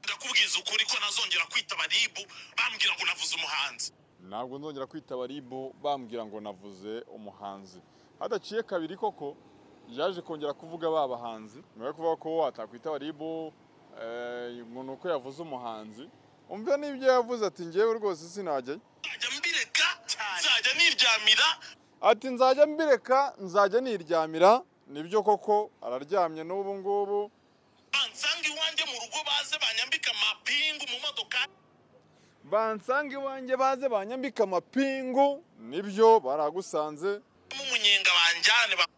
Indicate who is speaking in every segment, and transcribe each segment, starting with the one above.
Speaker 1: kubabwiza ukuri ko ntazongera kwitaba RIB bambwira ngo navuze umuhanzi
Speaker 2: ntabwo nzongera kwitaba ribu bambwira ngo navuze umuhanzi hadaciye kabiri koko yaje kongera kuvuga ba bahanzi nyuma yo kuvuga ko watakwitaba ribu ngo ni uko yavuze umuhanzi umva n'ibyo yavuze ati ngewe rwose sinajyayo
Speaker 1: nzajya mbireka nzajya niryamira
Speaker 2: ati nzajya mbireka nzajya niryamira nibyo koko araryamye n'ubu ngubu
Speaker 1: bansanga iwanjye mu rugo baze banyambika amapingu mu modoka
Speaker 2: bansanga iwanjye baze banyambika amapingu nibyo baragusanze
Speaker 1: umunyenga banjyane ba-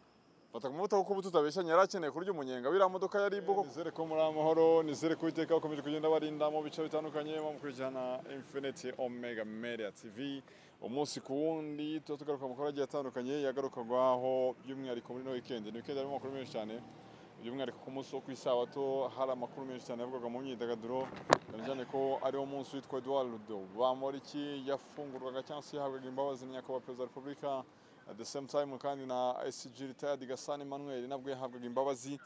Speaker 2: fata ku mavuta kuko ubu tutabeshya yari akeneye kurya umunyenga wiriya modoka ya ribu koko nizere ko muri amahoro nizere ko iteka bakomeje kugenda barinda mu bice bitandukanye bamukurikirana infinite omega media tv umunsi ku wundi tuba tugaruka amakuru agiye atandukanye yagarukagwaho by'umwihariko muri no weekend ni weekend harimo amakuru menshi cyane by'umwihariko ku munsi wo ku isabato hari amakuru menshi cyane yavugwaga mu myidagaduro cyane cyane ko ariwo munsi witwa Eduard Bamporiki yafungurwaga cyangwa se yahabwaga imbabazi na nyakubahwa perezida wa repubulika at the same time kandi na ICG retired Gasana Emmanuel nabwo yahabwaga imbabazi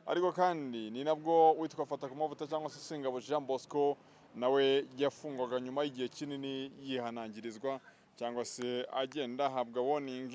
Speaker 2: ariko kandi ni nabwo witwa fata ku mavuta cyangwa se Singabo Jean Bosco nawe yafungwaga nyuma y'igihe kinini yihanangirizwa cyangwa se agenda ahabwa warning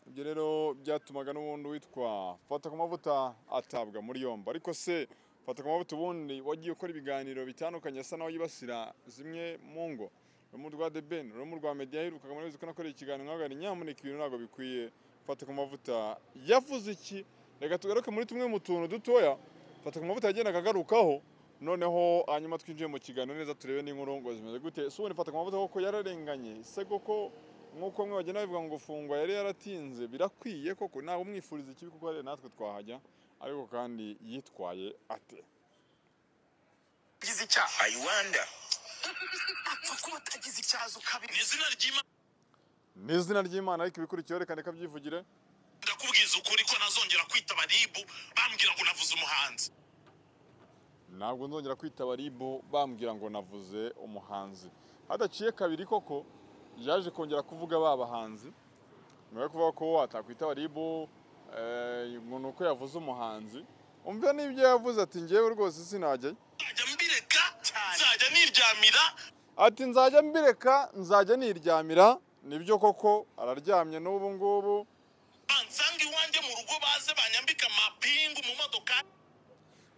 Speaker 2: ibyo rero byatumaga n'ubundi witwa fata ku mavuta atabwa muri yombi ariko se fata ku mavuta ubundi wagiye ukora ibiganiro bitandukanye asa naho yibasira zimwe mu ngo urumu rwa The Ben urumu rwa media yaherukaga muri ko nakoreye ikiganiro nkagari nyamuneka ibintu ntabwo bikwiye fata ku mavuta yavuze iki reka tugaruke muri tumwe mu tuntu dutoya fata ku mavuta yagendaga agarukaho noneho hanyuma twinjiye mu kiganiro neza turebe n'inkuru ngo zimeze gute si ubundi fata ku mavuta koko yararenganye se koko nk'uko bamwe bagenda babivuga ngo gufungwa yari yaratinze birakwiye koko ntabwo umwifuriza ikibi kuko hari natwe twahajya ariko kandi yitwaye ate
Speaker 1: agize icyaha
Speaker 3: I wonder.
Speaker 1: apfa kuba atagize icyaha ukabiri mu izina ry'Imana
Speaker 2: ni izina ry'imana ariko ibikurikiyeho reka reka byivugire
Speaker 1: ndakubwiza ukuri ko ntazongera kwitaba RIB bambwira ngo navuze umuhanzi
Speaker 2: ntabwo nzongera kwitaba ribu bambwira ngo navuze umuhanzi hadaciye kabiri koko yaje kongera kuvuga ba bahanzi nyuma yo kuvuga ko watakwitaba ribu ngo ni uko yavuze umuhanzi umva n'ibyo yavuze ati ngewe rwose sinajyayo
Speaker 1: nzajya mbireka nzajya niryamira
Speaker 2: ati nzajya mbireka nzajya niryamira nibyo koko araryamye n'ubu ngubu
Speaker 1: bansanga iwanjye mu rugo baze banyambika amapingu mu modoka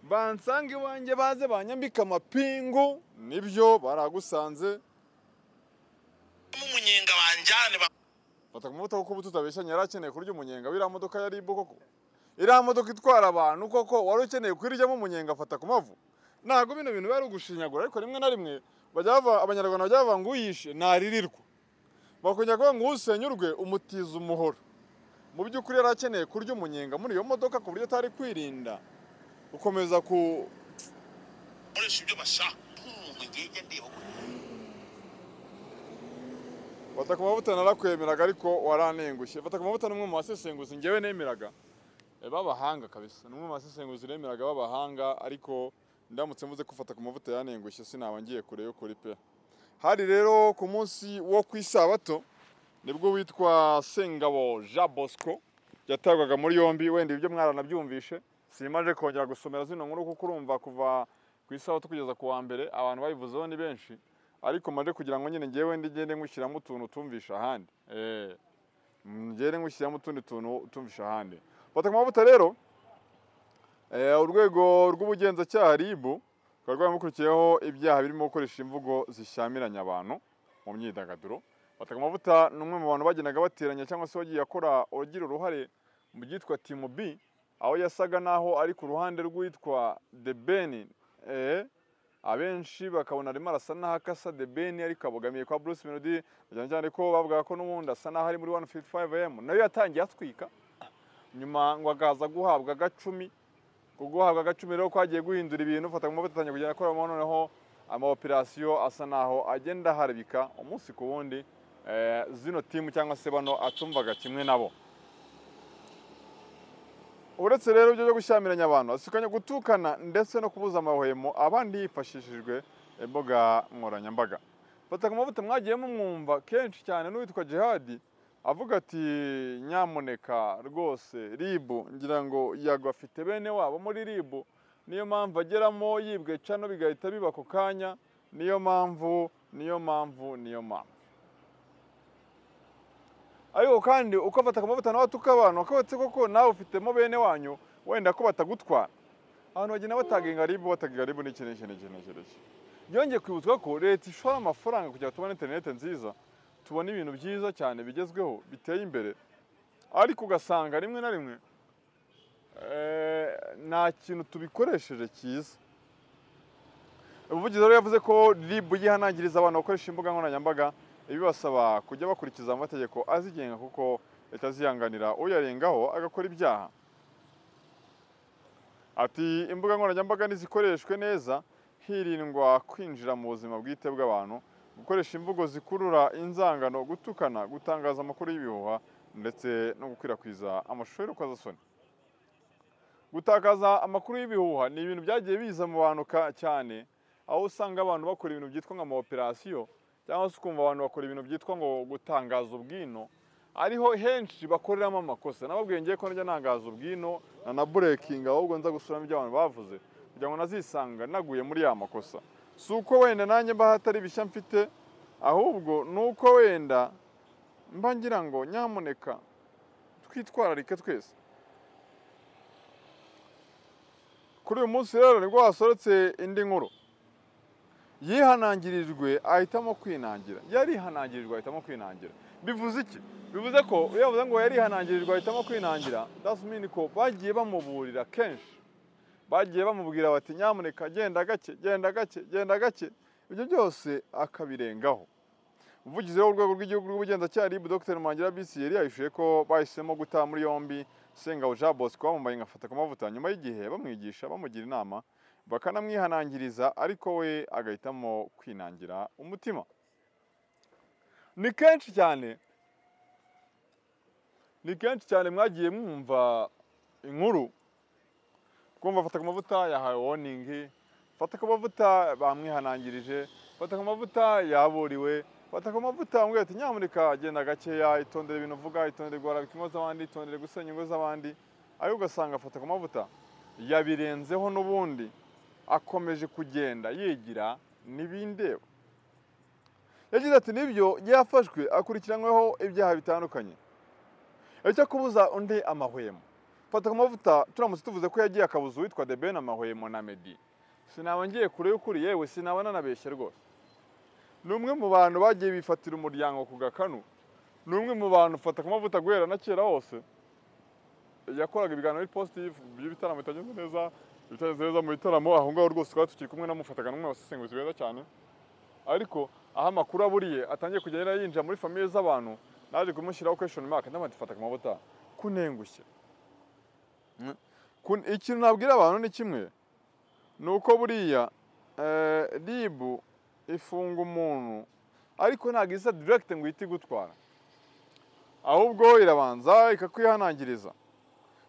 Speaker 2: bansanga iwanjye baze banyambika amapingu nibyo baragusanze
Speaker 1: umunyenga banjyane ba-
Speaker 2: fata ku mavuta kuko ubu tutabeshya yari akeneye kurya umunyenga w'iriya modoka ya ribu koko iriya modoka itwara abantu koko wari ukeneye kuyiryamo umunyenga afata ku mavu ntabwo bino bintu bari ugushinyagura ariko rimwe na rimwe bajya bava- abanyarwanda bajya bavuga ngo uyishe ntaririrwa bakongera kuvuga ngo usenyurwe umutiza umuhoro mu by'ukuri yari akeneye kurya umunyenga muri iyo modoka ku buryo atari kwirinda gukomeza ku
Speaker 1: bakoresha ibyo bashaka
Speaker 2: fata ku mavuta narakwemeraga ariko waranengushye fata ku mavuta ni umwe mu basesenguzi ngewe nemeraga Eh, b'abahanga kabisa ni umwe mu basesenguzi nemeraga b'abahanga ariko ndamutse mvuze ko fata ku mavuta yanengushye sinaba ngiye kure yo kuri pe hari rero ku munsi wo ku isabato nibwo witwa sengabo jean bosco yatabwaga muri yombi wenda ibyo mwaranabyumvishe simaje kongera gusomera zino nkuru kuko urumva kuva ku isabato kugeza ku wa mbere abantu bayivuzeho ni benshi ariko maze kugira ngo nyine ngewe ngende ngushyiramo utuntu utumvisha ahandi Eh, ngende ngushyiramo utundi tuntu utumvisha ahandi fata ku mavuta rero eh, urwego rw'ubugenzacyaha ribu rukaba rwaramukurikiyeho ibyaha birimo gukoresha imvugo zishyamiranya abantu mu myidagaduro fata ku mavuta ni umwe mu bantu bagendaga bateranya cyangwa se wagiye akora ugira uruhare mu byitwa timu b aho yasaga naho ari ku ruhande rw'uwitwa the ben eh, abenshi bakabona arimo arasa naho akasa the ben ariko abogamiye kwa bruce melody cyane cyane ko bavuga ko n'ubundi asa naho ari muri 155 am nayo yatangiye atwika nyuma ngo akaza guhabwa agacumi ku guhabwa agacumi rero kwagiye guhindura ibintu fata mu mavuta atangiye kugenda akoramo noneho amaoperasiyo asa naho agenda aharabika umunsi ku wundi eh, zino timu cyangwa se bano atumvaga kimwe nabo uretse rero ibyo byo gushyamiranya abantu asikanya gutukana ndetse no kubuza amahwemo abandi hifashishijwe imbuga nkoranyambaga fata ku mavuta mwagiye mumwumva kenshi cyane n'uwitwa jihadi avuga ati nyamuneka rwose ribu ngira ngo yago afite bene wabo muri ribu niyo mpamvu ageramo yibwe cano bigahita biba ako kanya niyo mpamvu niyo mpamvu niyo mpamvu ariko kandi uko afata amavuta nawe atuka abantu akabatse koko nawe ufitemo bene wanyu wenda ko batagutwara abantu bagenda batanga ingaribu batanga ingaribu n'iki n'iki n'iki n'iki n'iki byongeye kwibutswa ko leta ishora amafaranga kugira ngo tubone interinete nziza tubona ibintu byiza cyane bigezweho biteye imbere ariko ugasanga rimwe na rimwe eh, nta kintu tubikoresheje cyiza umuvugizi rero yavuze ko ribu yihanangiriza abantu bakoresha imbuga nkoranyambaga ibibasaba kujya bakurikiza amategeko azigenga kuko leta ziyanganira uyarengaho agakora ibyaha ati imbuga nkoranyambaga nizikoreshwe neza hirindwa kwinjira mu buzima bwite bw'abantu gukoresha imvugo zikurura inzangano gutukana gutangaza amakuru y'ibihuha ndetse no gukwirakwiza amashusho y'urukozasoni gutakaza amakuru y'ibihuha ni ibintu byagiye biza mu bantu ka- cyane aho usanga abantu bakora ibintu byitwa nka operasiyo cyangwa se ukumva abantu bakora ibintu byitwa ngo gutangaza ubwino ariho henshi bakoreramo amakosa nababwiye ngiye ko najya nangaza ubwino nanaburekinga ahubwo nza gusubiramo ibyo abantu bavuze kugira ngo nazisanga naguye muri ya makosa si uko wenda nanjye mba hatari bishya mfite ahubwo ni uko wenda mba ngira ngo nyamuneka twitwararike twese kuri uyu munsi rero nibwo hasoretse indi nkuru yihanangirijwe ahitamo kwinangira yarihanangirijwe ahitamo kwinangira bivuze iki bivuze ko iyo bavuze ngo yarihanangirijwe ahitamo kwinangira that's mean ko bagiye bamuburira kenshi bagiye bamubwira bati nyamuneka genda gake genda gake genda gake ibyo byose akabirengaho umuvugizi w'urwego rw'igihugu rw'ubugenzacyaha RIB Dr Mangira Bisiyeri yahishuje ko bahisemo guta muri yombi Sengabo Jean Bosco bamumbaye nkafata ku mavuta nyuma y'igihe bamwigisha bamugira inama bakanamwihanangiriza ariko we agahitamo kwinangira umutima ni kenshi cyane ni kenshi cyane mwagiye mwumva inkuru twumva fata ku mavuta yahawe woningi fata ku mavuta bamwihanangirije fata ku mavuta yaburiwe fata ku mavuta wambwira ati nyamuneka genda gakeya itondere ibintu uvuga itondere guharabika ingo z'abandi itondere gusenya ingo z'abandi ariko ugasanga afata ku mavuta yabirenzeho n'ubundi akomeje kugenda yigira n'ibindeba yagize ati nibyo yafashwe akurikiranyweho ibyaha bitandukanye icyo kubuza undi amahwemo fata ku mavuta turamutse tuvuze ko yagiye akabuza uwitwa The Ben amahwemo na Meddy sinaba ngiye kure y'ukuri yewe sinaba nanabeshye rwose ni umwe mu bantu bagiye bifatira umuryango ku gakanu ni umwe mu bantu ufata ku mavuta guhera na kera hose yakoraga ibiganiro biri positive by'ibitaramo bitagenze neza ibitagenze neza mu bitaramo aho ngaho rwose twari tukiri kumwe namufataga n'umwe wasesenguzi beza cyane ariko aho amakuru aburiye atangiye kugenda yinjira muri famiye z'abantu naje kumushyiraho question mark ndamati fata ku mavuta kunengushye Mm. Kun- ikintu nabwira abantu ni kimwe ni uko buriya eh, ribu ifunga umuntu ariko ntabwo isa direkite ngo ihite igutwara ahubwo irabanza ikakwihanangiriza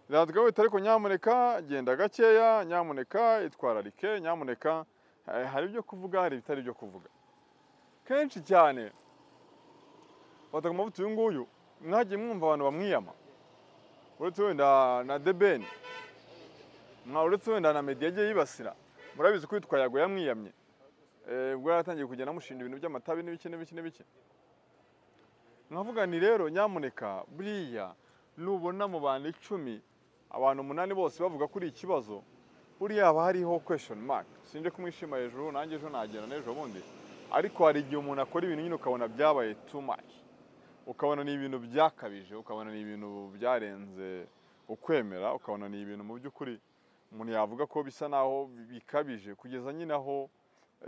Speaker 2: irandika wita ariko nyamuneka genda gakeya nyamuneka itwararike nyamuneka eh, hari ibyo kuvuga hari ibitari ibyo kuvuga kenshi cyane fata ku mavuta uyu nguyu mwagiye mwumva abantu bamwiyama uretse wenda na debeni uretse wenda na medi yagiye yibasira murabizi ko yitwa yago yamwiyamye Eh, ubwo yari atangiye kugenda amushinja ibintu by'amatabi n'ibiki n'ibiki n'ibiki nkavuga ni rero nyamuneka buriya nubona mu bantu icumi abantu umunani bose bavuga kuri iki kibazo buriya haba hariho question mark sinje kumwishima hejuru nanjye ejo nagera n'ejo bundi ariko hari igihe umuntu akora ibintu nyine ukabona byabaye too much ukabona ni ibintu byakabije ukabona ni ibintu byarenze ukwemera ukabona ni ibintu mu by'ukuri umuntu yavuga ko bisa naho bikabije kugeza nyine aho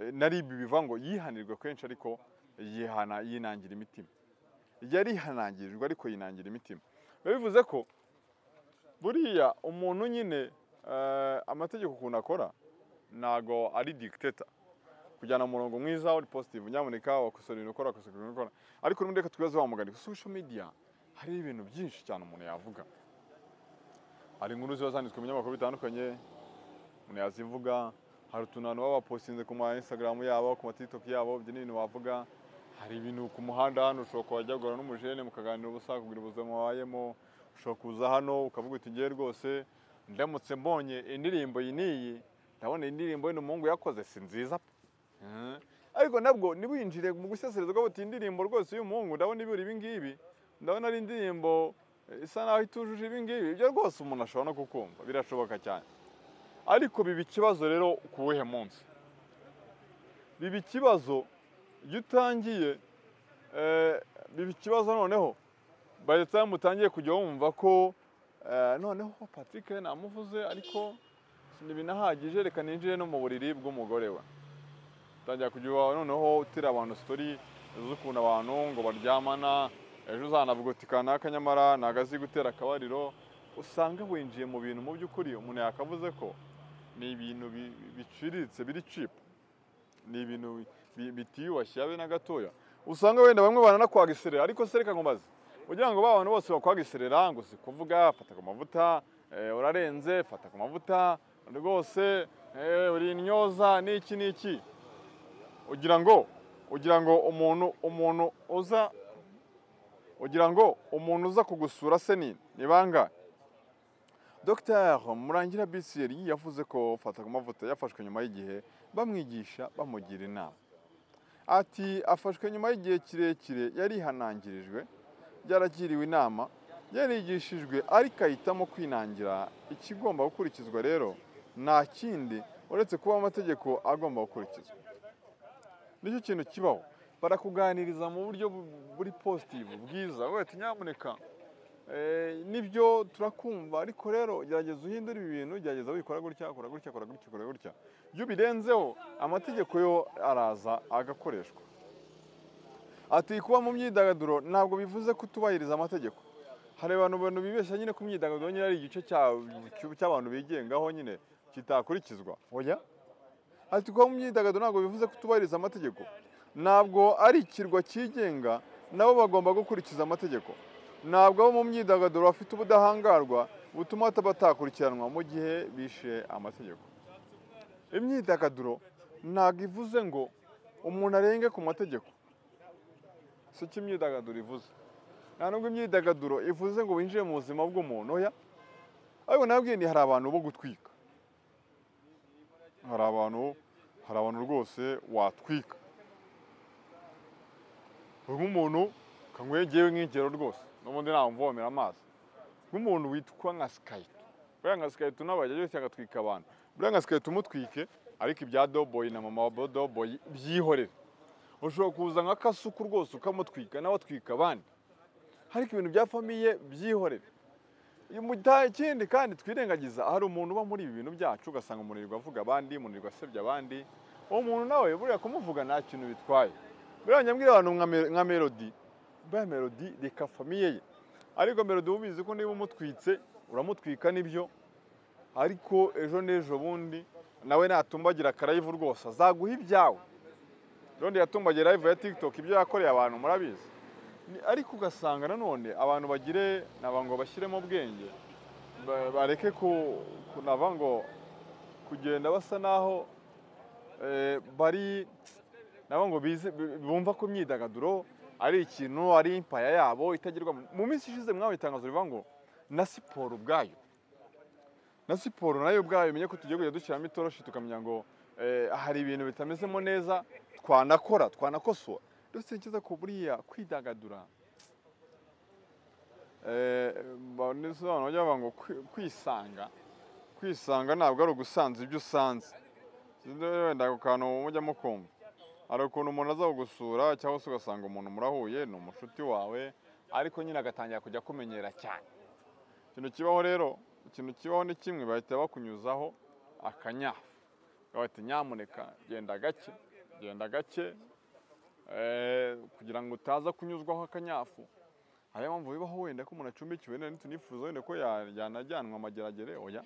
Speaker 2: eh, na ribi biva ngo yihanirwe kenshi ariko yihana yinangira imitima yarihanangirijwe ariko yinangira imitima biba bivuze ko buriya umuntu nyine eh, amategeko ukuntu akora ntago ari dictator kujyana umurongo mwiza uri positive nyamuneka wakosora ibintu ukora wakosora ibintu ukora ariko n'ubundi reka twibaze wa mugani social media hariho ibintu byinshi cyane umuntu yavuga hari inkuru ziba zanditswe mu binyamakuru bitandukanye umuntu yazivuga hari utuntu abantu baba bapositinze ku ma instagram yabo ku ma tiktok yabo ibyo ni ibintu wavuga hari ibintu ku muhanda hano ushobora kuhajya guhura n'umujene mukaganira ubusa kugira ubuzima wabayemo ushobora kuza hano ukavuga uti ngewe rwose ndamutse mbonye indirimbo iyi n'iyi ndabona iyi ndirimbo y'uno muhungu yakoze si nziza pe Eh, ariko nabwo ntiwinjire mu gusesereza ukavuga uti indirimbo rwose y'uyu muhungu ndabona ibura ibi ngibi ndabona ari indirimbo eh, isa naho itujuje ibi ngibi ibyo rwose umuntu ashobora no kukumva birashoboka cyane ariko biba ikibazo rero ku wuhe munsi biba ikibazo iyo utangiye eh, biba ikibazo noneho by the time utangiye kujya wumva ko eh, noneho Patrick namuvuze ariko ntibinahagije reka ninjire no mu buriri bw'umugore we utangira kujya uba noneho utira abantu sitori z'ukuntu abantu ngo baryamana ejo uzanavuga uti kanaka nyamara ntabwo azi gutera akabariro usanga winjiye mu bintu mu by'ukuri umuntu yakavuze ko ni ibintu bi- biciriritse biri cipu ni ibintu bi- bitiyubashye habe na gatoya usanga wenda bamwe baranakwagiserera ariko se reka nkubaze ugira ngo ba bantu bose bakwagiserera ngo si kuvuga fata ku mavuta eh, urarenze fata ku mavuta rwose eh, uri intyoza n'iki n'iki ugira ngo ugira ngo umuntu umuntu uza ugira ngo umuntu uza kugusura se ni ni bangahe Dr Murangira Bisiyeri yavuze ko fata ku mavuta yafashwe nyuma y'igihe bamwigisha bamugira inama ati afashwe nyuma y'igihe kirekire yarihanangirijwe yaragiriwe inama yarigishijwe ariko ahitamo kwinangira ikigomba gukurikizwa rero nta kindi uretse kuba amategeko agomba gukurikizwa nicyo kintu kibaho barakuganiriza mu buryo bu- buri positivu bwiza wete nyamuneka Eh, nibyo turakumva ariko rero gerageza uhindure ibi bintu gerageza wikora gutya kora gutya kora gutya kora gutya iyo ubirenzeho amategeko yo araza agakoreshwa ati kuba mu myidagaduro ntabwo bivuze ko utubahiriza amategeko hari abantu bantu bibeshya nyine ku myidagaduro nyine ari igice cya- cy'abantu bigengaho nyine kitakurikizwa oya ati kuba mu myidagaduro ntabwo bivuze ko utubahiriza amategeko ntabwo ari ikirwa cyigenga nabo bagomba gukurikiza amategeko ntabwo abo mu myidagaduro bafite ubudahangarwa butuma batakurikiranwa mu gihe bishe amategeko imyidagaduro ntabwo ivuze ngo umuntu arenge ku mategeko si cyo imyidagaduro ivuze nta nubwo imyidagaduro ivuze ngo winjire mu buzima bw'umuntu oya ariko nabwiye ni hari abantu bo gutwika hari abantu hari abantu rwose watwika nk'umuntu kanywegeye nk'ingero rwose n'ubundi namuvomera amazi nk'umuntu witwa nka sikayito buriya nka sikayito nawe yajya yose agatwika abantu buriya nka sikayito umutwike ariko ibya doboyi na mama wa doboyi byihorere ushobora kuza nka kasuku rwose ukamutwika nawe atwika abandi ariko ibintu bya famiye byihorere Uyu muta- ikindi kandi twirengagiza hari umuntu uba muri ibi bintu byacu ugasanga umuntu yirirwa avuga abandi umuntu yirirwa asebya abandi uwo muntu nawe buriya kumuvuga nta kintu bitwaye buriya nyambwira abantu nka Me- nka melodi buriya melodi reka famiye ye ariko melodi uba ubizi ko niba umutwitse uramutwika nibyo ariko ejo n'ejo bundi nawe natumbagira akarayivu rwose azaguha ibyawe rondi yatumbagira live ya tiktok ibyo yakoreye abantu murabizi Ni- ariko ugasanga nanone abantu bagire naba ngo bashyiremo ubwenge ba- bareke ku- kunava ngo kugenda basa naho eh, bari nabo ngo bize bi- bumva ko imyidagaduro ari ikintu ari impaya yabo itagerwa mu minsi ishize mwawe itangazo rivuga ngo na siporo ubwayo na siporo nayo ubwayo imenye ko tugiye kujya dushyiramo itoroshi tukamenya ngo eh, hari ibintu bitamezemo neza twanakora twanakosora dufite icyiza ko buriya kwidagadura eh, ba- nisobanura bajya bavuga ngo kwi- kwisanga kwisanga ntabwo ari ugusanza ibyo usanze Sinzi wenda ako kantu mujya mukumva hari ukuntu umuntu aza kugusura cyangwa se ugasanga umuntu murahuye ni umushuti wawe ariko nyine agatangira kujya akumenyera cyane ikintu kibaho rero ikintu kibaho ni kimwe bahita bakunyuzaho akanyafu bati nyamuneka genda gake genda gake eh, kugira ngo utaza kunyuzwaho akanyafu ariyo mpamvu bibaho wenda ko umuntu acumbikiwe nari tunifuza wenda ko ya- yanajyanwa amageragere oya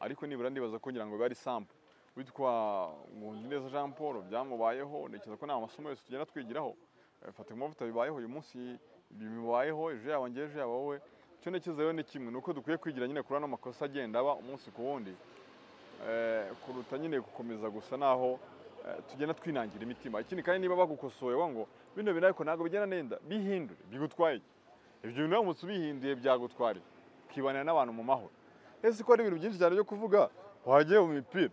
Speaker 2: ariko nibura ndibaza ko ngira ngo biba ari sample witwa Nkundineza Jean Paul byamubayeho ntekereza ko ni amasomo yose tugenda twigiraho Eh, fata ku mavuta bibayeho uyu munsi bibayeho ejo yaba njye ejo yaba wowe icyo ntekereza rero ni kimwe ni uko dukwiye kwigira nyine kuri ano makosa agenda aba umunsi ku wundi eh, kuruta nyine gukomeza gusa naho eh, tugenda twinangira imitima ikindi kandi niba bagukosoye wa ngo bino bintu ariko ntabwo bigenda nenda bihindure bigutwaye iki?" ibyo bintu uramutse ubihinduye byagutwara iki? ukibanira n'abantu mu mahoro ese ko hari ibintu byinshi cyane byo kuvuga wajyayo mu mipira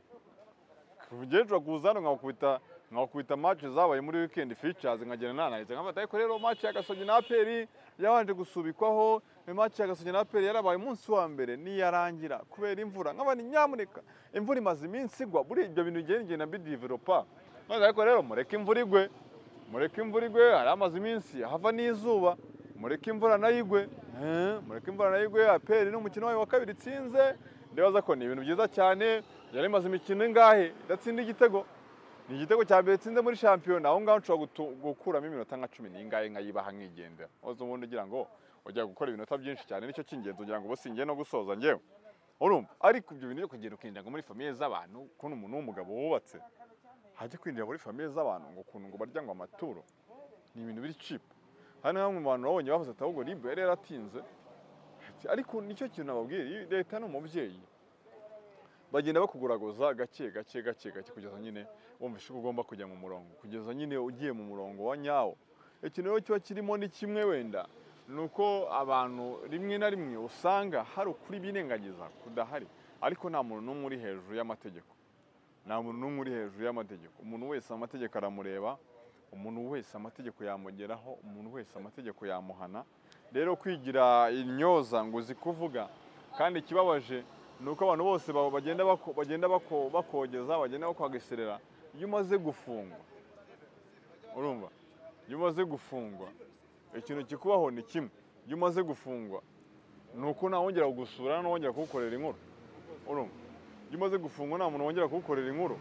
Speaker 2: umukecuru akuza hano nkakubita nkakubita match zabaye muri weekend features nkagenda nanahitse nkafata ariko rero match ya Gasogi na APR yabanje gusubikwaho match ya Gasogi na APR yarabaye umunsi wa mbere niyarangira kubera imvura nk'abandi nyamuneka imvura imaze iminsi igwa buri ibyo bintu bigenda bigenda bidevelopa maze ariko rero mureke imvura igwe mureke imvura igwe hari amaze iminsi hava n'izuba mureke imvura nayo igwe Eh, mureke imvura nayo igwe aperi ni umukino wayo wa kabiri itsinze ndibaza ko ni ibintu byiza cyane yari imaze imikino ingahe idatsinda igitego ni igitego cya mbere itsinze muri shampiyona aho ngaho nshobora gutu- gukuramo iminota nka cumi n'ingahe nkayibaha nkigendera uzi ubundi ugira ngo ujya gukora ibinota byinshi cyane nicyo cy'ingenzi ugira ngo ubu singiye no gusoza ngewe urumva ariko ibyo bintu byo kugenda ukinjira ngo muri famiye z'abantu ukuntu umuntu w'umugabo wubatse hajya kwinjira muri famiye z'abantu ngo ukuntu ngo barya ngo amaturo ni ibintu biri cipu hari na bamwe mu bantu babonye bavuze ati ahubwo ribu yari yaratinze Ati, ariko nicyo kintu nababwiye iyi leta ni umubyeyi bagenda bakuguraguza gake gake gake gake kugeza nyine wumvishe ko ugomba kujya mu murongo kugeza nyine ugiye mu murongo wa nyawo ikintu rero kiba kirimo ni kimwe wenda ni uko abantu rimwe na rimwe usanga hari ukuri birengagiza kudahari ariko nta muntu n'umwe uri hejuru y'amategeko nta muntu n'umwe uri hejuru y'amategeko umuntu wese amategeko aramureba umuntu wese amategeko yamugeraho umuntu wese amategeko yamuhana rero kwigira intyoza ngo uzi kuvuga kandi ikibabaje ni uko abantu bose ba- bagenda bako- bagenda bako- bakogeza bagenda bakwageserera iyo umaze gufungwa urumva iyo umaze gufungwa ikintu kikubaho ni kimwe iyo umaze gufungwa ni uko ntawongera kugusura ntawongera kugukorera inkuru urumva iyo umaze gufungwa nta muntu wongera kugukorera inkuru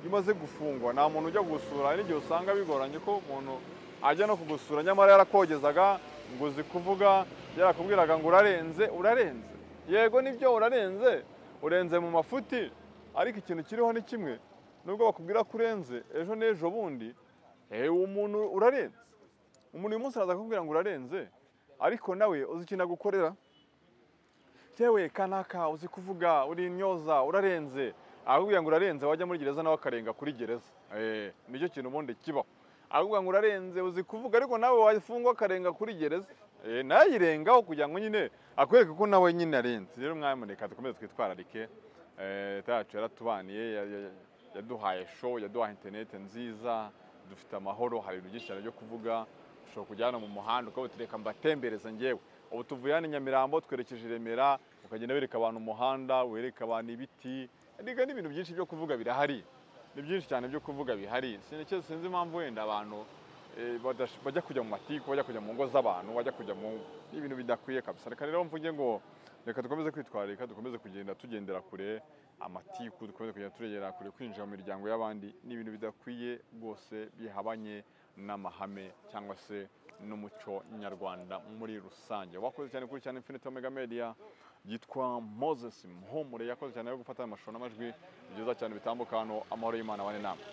Speaker 2: iyo umaze gufungwa nta muntu ujya gusura hari n'igihe usanga bigoranye ko umuntu ajya no kugusura nyamara yarakogezaga ngo uzi kuvuga yarakubwiraga ngo urarenze urarenze yego nibyo urarenze urenze mu mafuti ariko ikintu kiriho ni kimwe nubwo bakubwira ko urenze ejo n'ejo bundi ewe umuntu urarenze umuntu uyu munsi araza akakubwira ngo urarenze ariko nawe uzi ikintu agukorera yewe kanaka uzi kuvuga uri intyoza urarenze akubwira ngo urarenze wajya muri gereza nawe akarenga kuri gereza Eh, nicyo kintu ubundi kibaho akubwira ngo urarenze uzi kuvuga ariko nawe wafungwa akarenga kuri gereza Eh, nawe yirengaho kugira ngo nyine akwereke ko nawe nyine arenze rero mwamuneka dukomeze twitwararike Eh, leta yacu yaratubaniye ya- ya- yaduhaye show yaduhaye interineti nziza dufite amahoro hari ibintu byinshi cyane byo kuvuga ushobora kujya hano mu muhanda ukavuga uti reka mbatembereza ngewe ubu tuvuye hano i Nyamirambo twerekeje i Remera ukagenda wereka abantu umuhanda wereka abantu ibiti ndega n'ibintu byinshi byo kuvuga birahari ni byinshi cyane byo kuvuga bihari sinike sinzi impamvu wenda abantu eh, badash- bajya kujya mu matiku bajya kujya mu ngo z'abantu bajya kujya mu ni ibintu bidakwiye kabisa reka rero mvuge ngo reka dukomeze kwitwararika dukomeze kugenda tugendera kure amatiku dukomeze kugenda turegera kure kwinjira mu miryango y'abandi ni ibintu bidakwiye rwose bihabanye n'amahame cyangwa se n'umuco nyarwanda muri rusange wakoze cyane kuri cyane infinite omega media yitwa moses muhumure yakoze cyane yo gufata amashusho n'amajwi ni byiza cyane bitambuka hano amahoro y'imana abane namwe